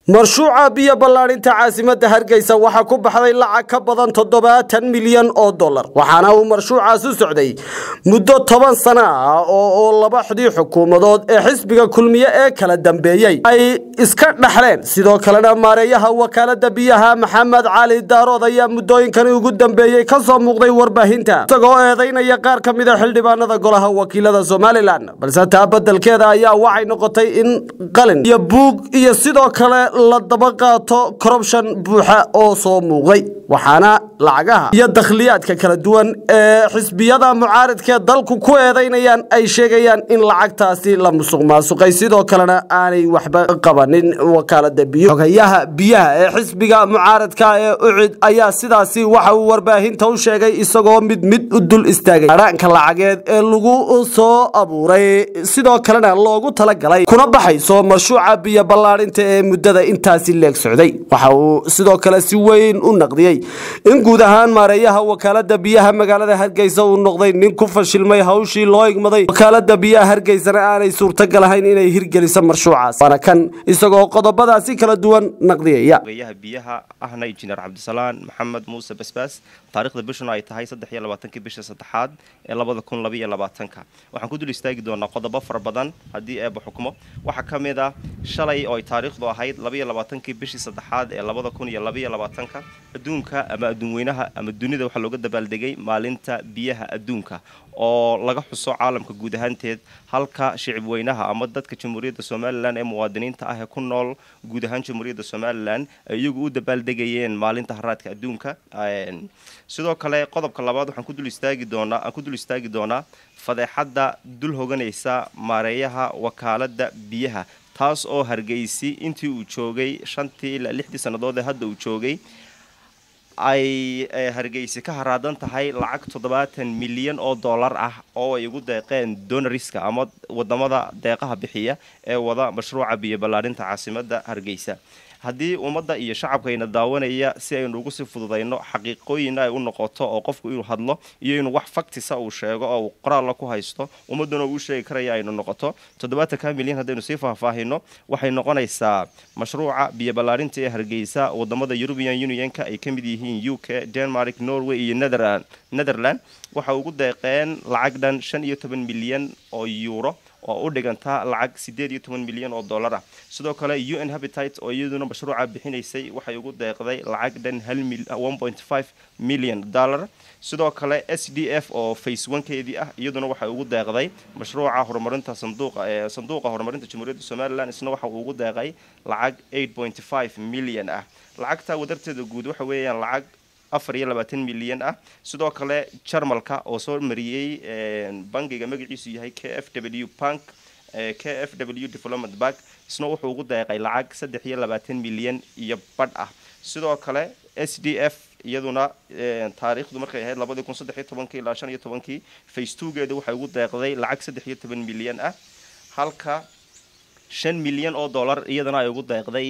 marshuuca biyo ballaadhinta caasimadda hargeysa waxaa ku baxday lacag ka badan toddobaatan milyan oo dollar waxaana uu marshuucaas u socday muddo toban sano ah oo labaxdii xukuumadood ee xisbiga kulmiye ee kala dambeeyey ay iska dhaxleen sidoo kalena maareeyaha wakaalada biyaha maxamed cali daarood ayaa muddooyinkani ugu dambeeyey ka soo muuqday warbaahinta isagoo eedaynaya qaar ka mid a xildhibaanada golaha wakiilada somalilan balse taa beddelkeeda ayaa waxay noqotay in qalin iyo buug iyo sidoo kale la daba qaato corruption buuxa oo soo muuqday waxaana lacagaha iyo dakhliyaadka kala duwan ee xisbiyada mucaaridkee dalku ku eedaynayaan ay sheegayaan in lacagtaasi la musuq maasuqay sidoo kalena aanay waxba qabanin wakaalada biyo xogayaha biyaha ee xisbiga mucaaradka ee ucid ayaa sidaasi waxa uu warbaahinta u sheegay isagoo mid mid u dul istaagay adhaanka lacageed ee lagu soo abuuray sidoo kalena loogu talagalay kuna baxayso marshuuca biyo ballaadhinta ee muddada intaasi leeg socday waxa uu sidoo kale si weyn u naqdiyey in guud ahaan maareeyaha wakaalada biyaha magaalada hargeysa uu noqday nin ku fashilmay hawshii loo igmaday wakaalada biyaha hargeysana aanay suurtagal ahayn inay hirgeliso marshuucaas waana kan isagoo qodobadaasi kala duwan naqdiyaya ogayaha biyaha ahna injineer cabdisalaan maxamed muuse basbaas taarikhda bishuna ay tahay saddex iyo labaatankii bisha saddexaad ee labada kun labaiyo labaatanka waxaan ku dul istaagi doonaa qodobo fara badan haddii eeba xukmo waxaa ka mid ah shalay oo ay taariikhdu ahayd labaiyo labaatankii bishii saddexaad ee labada kun iyo labaiyo labaatanka adduunka ama adduunweynaha ama dunida waxaa looga dabaaldegay maalinta biyaha adduunka oo laga xuso caalamka guud ahaanteed halka shicib weynaha ama dadka jamhuuriyadda somalilan ee muwaadiniinta ah ee ku nool guud ahaan jamhuuriyadda somalilan ay iyagu u dabaaldegayeen maalinta haraadka adduunka sidoo kale qodobka labaad waxaan ku dul istaagi doonaa aan ku dul istaagi doonaa fadeexadda dul hoganaysa maareeyaha wakaalada biyaha taas oo hargeysi intii uu joogay shantii ilaa lixdii sannadood ee hadda uu joogay ay hargeysi ka haraadan tahay lacag toddobaatan milyan oo dollar ah oo ay ugu deeqeen donariska ama wadamada deeqaha bixiya ee wada mashruuca biyo ballaadhinta caasimadda hargeysa haddii ummadda iyo shacabkayna daawanaya si aynu ugu sii fududayno xaqiiqooyinna ay u noqoto oo qofku inuu hadlo iyo inuu wax faktisa uu sheego oo uu qoraalla ku haysto ummadduna uu sheegi karaya aynu noqoto toddobaatanka milyan haddaynu sii faahfaahino waxay noqonaysaa mashruuca biyo ballaadhinta ee hargeysa wadamada european unionka ay ka mid yihiin u k denmark norway iyo netherland waxa ugu deeqeen lacag dhan shan iyo toban milyan oo euro oo u dhiganta lacag siddeed iyo toban milyan oo dollar ah sidoo kale u n habitate oo iyaduna mashruuca bixinaysay waxay ugu deeqday lacag dhan hal one point five million dollar sidoo kale s d f oo face onkeedii ah iyaduna waxay ugu deeqday mashruuca horumarinta sanduuqa ee sanduuqa horumarinta jamhuuriyadda somalilan isna waxa uu ugu deeqay lacag eight point five million ah lacagta wadarteeda guud waxa weeyaan lacag afar iyo labaatan milyan ah sidoo kale jarmalka oo soo mariyey bangiga magaciisu yahay k f w bank k f w development bank isna wuxuu ugu deeqay lacag saddex iyo labaatan milyan iyo badh ah sidoo kale s d f iyaduna taariikhdu markay ahayd labadii kun saddex iyo tobankii ilaa shan iyo tobankii face twogeeda waxay ugu deeqday lacag saddex iyo toban milyan ah halka shan milyan oo dollar iyadana ay ugu deeqday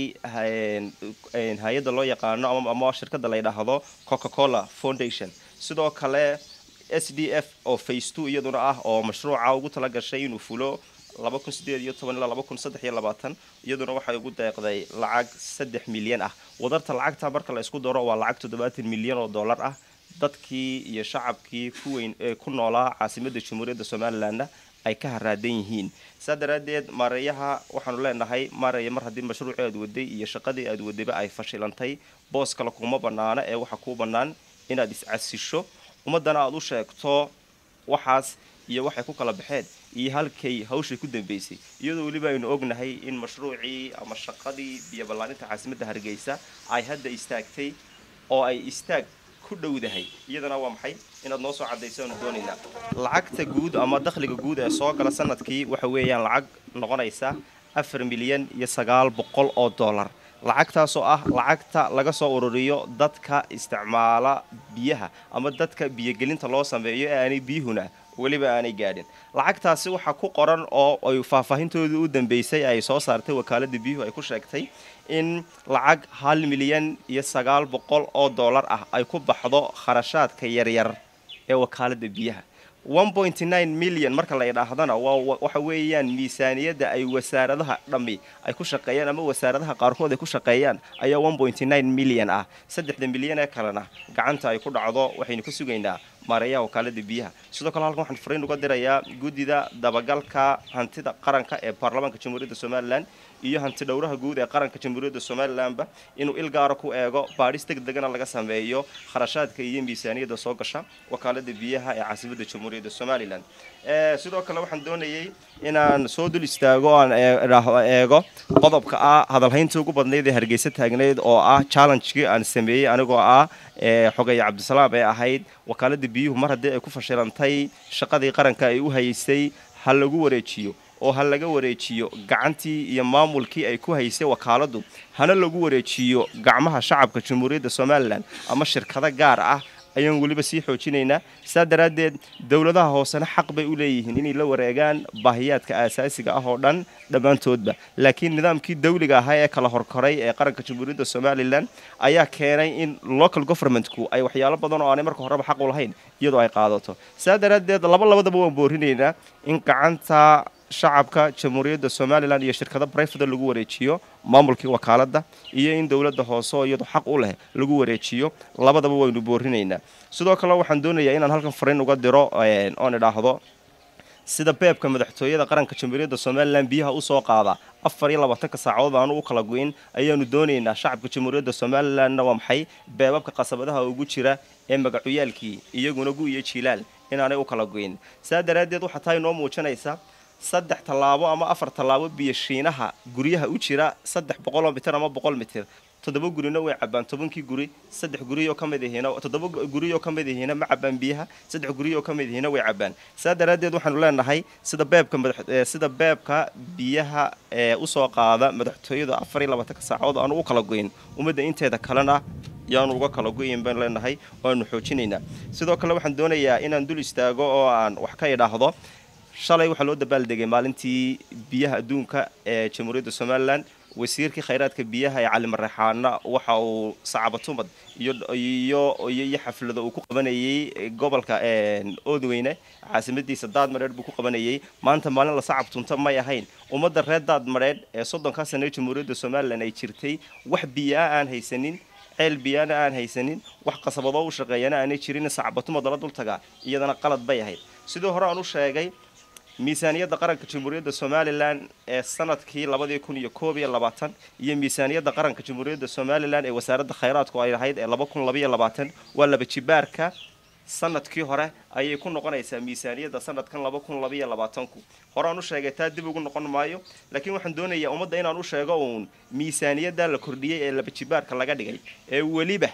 hay-adda loo yaqaano ama shirkadda la ydhaahdo coca cola foundation sidoo kale s d f oo face two iyaduna ah oo mashruuca ugu tala gashay inuu fulo laba kun sideed iyo toban ilaa laba kun saddex iyo labaatan iyaduna waxay ugu deeqday lacag saddex milyan ah wadarta lacagta marka la isku daro waa lacag toddobaatan milyan oo dollar ah dadkii iyo shacabkii kuweyn ee ku noolaa caasimadda jamhuuriyadda somalilanna ay ka haraadan yihiin saa daraaddeed maareeyaha waxaanu leenahay maareeya mar haddii mashruucii aad waday iyo shaqadii aad wadayba ay fashilantay boos kale kuma bannaana ee waxaa kuu bannaan inaad iscasisho ummaddana aada u sheegto waxaas iyo waxay ku kala baxeen iyo halkay hawshay ku dambeysay iyadoo weliba aynu ognahay in mashruucii ama shaqadii biyo ballaaninta caasimadda hargeysa ay hadda istaagtay oo ay istaag ku dhowdahay iyadana waa maxay inaad noo soo cadayso aanu doonaynaa lacagta guud ama dakhliga guud ee soo gala sanadkii waxa weeyaan lacag noqonaysa afar milyan iyo sagaal boqol oo dollar lacagtaasoo ah lacagta laga soo ururiyo dadka isticmaala biyaha ama dadka biyogelinta loo sameeyo ee aanay biyuhuna weliba aanay gaadhin lacagtaasi waxaa ku qoran oo ay faahfaahintoodii u dambeysay ay soo saartay wakaalada biyuhu ay ku sheegtay in lacag hal milyan iyo sagaal boqol oo dollar ah ay ku baxdo kharashaadka yaryar ee wakaalada biyaha milyan marka la idhaahdana waa waxa weeyaan miisaaniyadda ay wasaaradaha dhammi ay ku shaqeeyaan ama wasaaradaha qaarkood ay ku shaqeeyaan ayaa milyan ah saddexda milyan ee kalena gacanta ay ku dhacdo waxaynu ka sugaynaa maareeyaha wakaalada biyaha sidoo kale halkan waxaan fariin uga dirayaa guddida dabagalka hantida qaranka ee baarlamaanka jamhuuriyadda somalilan iyo hanti dhowraha guud ee qaranka jamhuuriyadda somalilanba inuu il gaara ku eego baadhis deg degana laga sameeyo kharashaadka iyo miisaaniyadda soo gasha wakaalada biyaha ee caasimadda jamhuuriyadda somalilan sidoo kale waxaan doonayay inaan soo dul istaago aan eego qodobka ah hadalhayntii ugu badnayd ee hargeysa taagnayd oo ah challengekii aan sameeyey anigoo ah xogeeye cabdisalaam ee ahayd wakaalada biyuhu mar haddii ay ku fashilantay shaqadii qaranka ay u haysay ha lagu wareejiyo oo ha laga wareejiyo gacantii iyo maamulkii ay ku haysay wakaaladu hana lagu wareejiyo gacmaha shacabka jamhuuriyadda somalilan ama shirkado gaar ah ayaan weliba sii xoojinaynaa saa daraaddeed dowladaha hoosena xaq bay u leeyihiin inay la wareegaan baahiyaadka aasaasiga ah oo dhan dhammaantoodba laakiin nidaamkii dawliga ahaa ee kala horkoray ee qaranka jamhuuriyadda somalilan ayaa keenay in local governmentku ay waxyaalo badan oo aanay marka horeba xaq u lahayn iyadoo ay qaadato saa daraaddeed laba labadaba waan boorinaynaa in gacanta shacabka jamhuuriyadda somalilan iyo shirkado brifada lagu wareejiyo maamulkii wakaaladda iyo in dowladda hoose oo iyadu xaq u leh lagu wareejiyo labadaba waynu boorinaynaa sidoo kale waxaan doonayaa inaan halkan fariin uga diro oon idhaahdo sida beebka madaxtooyada qaranka jamhuuriyadda somalilan biyaha usoo qaada afar iyo labaatanka saacadood aanu u kala goyn ayaanu doonaynaa shacabka jamhuuriyadda somalilanna waa maxay beebabka qasabadaha ugu jira ee magacuyaalkii iyaguna gu iyo jilaal inaanay u kala goyn saa daraaddeed waxaa taa inoo muujinaysa saddex tallaabo ama afar tallaabo biyo shiinaha guryaha u jira saddex boqoloo mitir ama boqol mitir toddoba gurina way cabaan tobankii guri saddex guriyoo ka mid ihiina toddoba guriyoo ka mid ihiina ma cabaan biyaha saddex guriyoo ka mid ihiina way cabaan saa daraaddeed waxaanu leenahay sida beebka madax sida beebka biyaha ee usoo qaada madaxtooyada afar iyo labaatanka saacadood aanu u kala goyn ummadda inteeda kalena yaanu uga kala goyin baan leenahay waanu xoojinaynaa sidoo kale waxaan doonayaa inaan dul istaago oo aan wax ka idhaahdo shalay waxaa loo dabaaldegay maalintii biyaha adduunka ee jamhuuriyadda somalilan wasiirkii khayraadka biyaha ee cali mareexaana waxa uu sacabatumad iyo iyo iyo xaflado uu ku qabanayay gobolka oodweyne caasimadiisa daadmadheedh buu ku qabanayay maanta maalin la sacab tunta may ahayn ummadda reer daadmadheedh ee soddonkaa sano jamhuuriyadda somalilan ay jirtay wax biyaa aan haysanin ceel biyaana aan haysanin wax qasabadoo u shaqeeyana aanay jirin sacbatumad lala dultagaa iyadana qalad bay ahayd sidii hore aan u sheegay miisaaniyadda qaranka jamhuuriyadda somalilan ee sanadkii labadii kun iyo koob iyo labaatan iyo miisaaniyadda qaranka jamhuuriyadda somalilan ee wasaaradda khayraadku ay lahayd ee laba kun labaiyo labaatan waa laba jibaarka sanadkii hore ayay ku noqonaysaa miisaaniyadda sanadkan laba kun labaiyo labaatanku horeaan u sheegay taa dib ugu noqon maayo laakiin waxaan doonayaa ummadda inaan u sheego uun miisaaniyadda la kordhiyey ee laba jibaarka laga dhigay ee weliba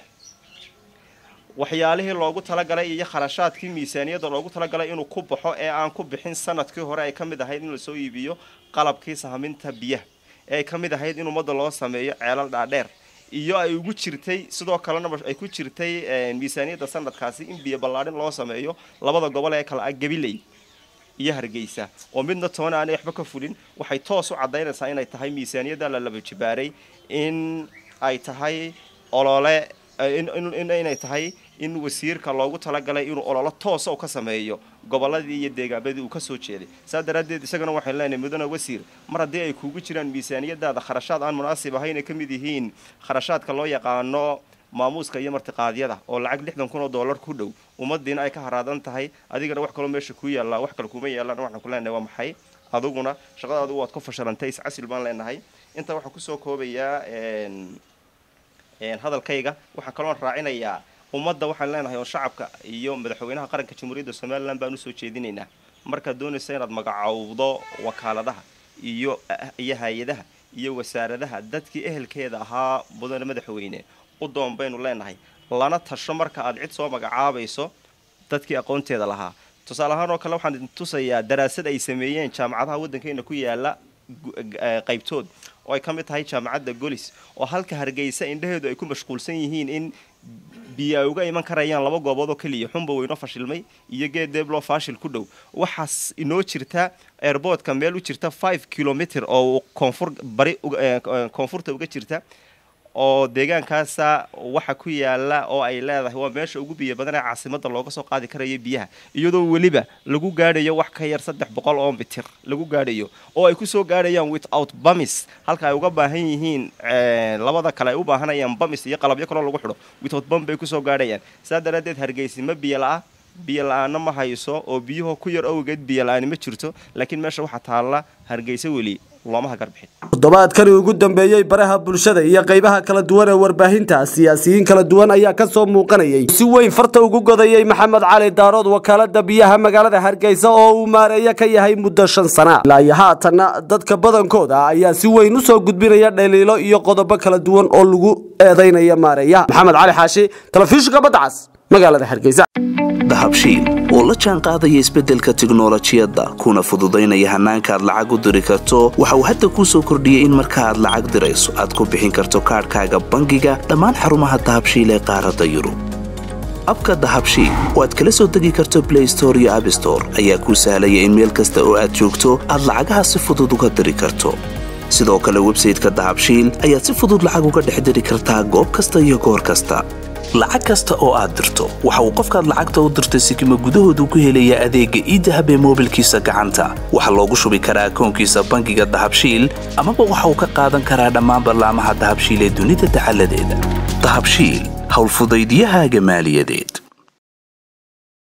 waxyaalihii loogu talagalay iyo kharashaadkii miisaaniyadda loogu talagalay inuu ku baxo ee aan ku bixin sanadkii hore ay ka mid ahayd in lasoo iibiyo qalabkii sahaminta biyaha ee ay ka mid ahayd in ummadda loo sameeyo ceelal dhaadheer iyo ay ugu jirtay sidoo kalena ay ku jirtay miisaaniyadda sanadkaasi in biyo ballaadhin loo sameeyo labada gobol ee kale ah gabiley iyo hargeysa oo midna toona aanay waxba ka fulin waxay toos u caddaynaysaa inay tahay miisaaniyadda la laba jibaaray in ay tahay olole inay tahay in wasiirka loogu talagalay inuu ololo toosa u ka sameeyo goboladii iyo deegaamadii uu kasoo jeeday saa daraaddeed isagana waxaan leenahay mudane wasiir mar haddii ay kuugu jiraan miisaaniyadaada kharashaad aan munaasib ahayn ay ka mid yihiin kharashaadka loo yaqaano maamuuska iyo martiqaadyada oo lacag lixdan kun oo dollar ku dhow ummadiina ay ka haraadan tahay adigana wax kaloo meesha ku yaallaa wax kale kuma yaallaan waxaan ku leenahay waa maxay adiguna shaqadaadu waad ku fashilantay iscasil baan leenahay intaa waxaan kusoo koobayaa hadalkayga waxaan kaloon raacinayaa ummadda waxaan leenahay oo shacabka iyo madaxweynaha qaranka jamhuuriyadda somalilan baan usoo jeedinaynaa markaad doonaysa inaad magacowdo wakaaladaha iyo iyo hay-adaha iyo wasaaradaha dadkii ehelkeeda ahaa mudane madaxweyne u doon baynu leenahay lana tasho marka aad cid soo magacaabayso dadkii aqoonteeda lahaa tusaale ahaan oo kale waxaan tusayaa daraasad ay sameeyeen jaamacadaha waddankeena ku yaala qaybtood oo ay ka mid tahay jaamacadda golis oo halka hargeysa indhaheedu ay ku mashquulsan yihiin in biyo ay uga iman karayaan laba goobood oo keliya xunba weynoo fashilmay iyo geed deebloo faashil ku dhow waxaas inoo jirta airboodka meel u jirta five kilomitr oo koonfur bari koonfurta uga jirta oo deegaankaasa waxa ku yaala oo ay leedahay waa meesha ugu biyo badan ee caasimada looga soo qaadi karayo biyaha iyadoo weliba lagu gaadhayo wax ka yar saddex boqol oo mitir lagu gaadhayo oo ay kusoo gaadhayaan without bamis halka ay uga baahan yihiin labada kale ay u baahanayaan bamis iyo qalabyo kaloo lagu xidho without bam bay kusoo gaadhayaan saa daraaddeed hargeysi ma biyo la-a biyo la-aana ma hayso oo biyuhu ku yar awgeed biyo la-aani ma jirto laakiin meesha waxaa taalla hargeysa weli looma hagarbixin toddobaadkani ugu dambeeyey baraha bulshada iyo qaybaha kala duwan ee warbaahinta siyaasiyiin kala duwan ayaa ka soo muuqanayay si weyn farta ugu godayey maxamed cali daarood wakaalada biyaha magaalada hargeysa oo uu maareeyo ka yahay muddo shan sana ilaa iyo haatanna dadka badankooda ayaa si weyn usoo gudbinaya dhaliilo iyo qodobo kala duwan oo lagu eedeynaya maareeyaha maxamed cali xaashi telefishinka badcas magaalada hargeysa dahabshiil oo la jaan qaadaya isbeddelka tiknolojiyadda kuna fududaynaya hannaanka aad lacag u diri karto waxa uu hadda kuu soo kordhiyey in marka aad lacag dirayso aad ku bixin karto kaadhkaaga bangiga dhammaan xarumaha dahabshiil ee qaaradda yurub abka dahabshiil oo aad kala soo degi karto blay store iyo abstore ayaa kuu sahlaya in meel kasta oo aad joogto aad lacagaha si fudud uga diri karto sidoo kale websayteka dahabshiil ayaad si fudud lacag uga dhex diri kartaa goob kasta iyo goor kasta lacag kasta oo aad dirto waxa uu qofkaad lacagta u dirtay sikima gudahoodu ku helayaa adeegga iidahab ee moobilkiisa gacanta waxaa loogu shubi karaa akoonkiisa bangiga dahabshiil amaba waxa uu ka qaadan karaa dhammaan ballaamaha dahabshiil ee dunida dacaladeeda dahabshiil howlfudaydiyahaaga maaliyadeed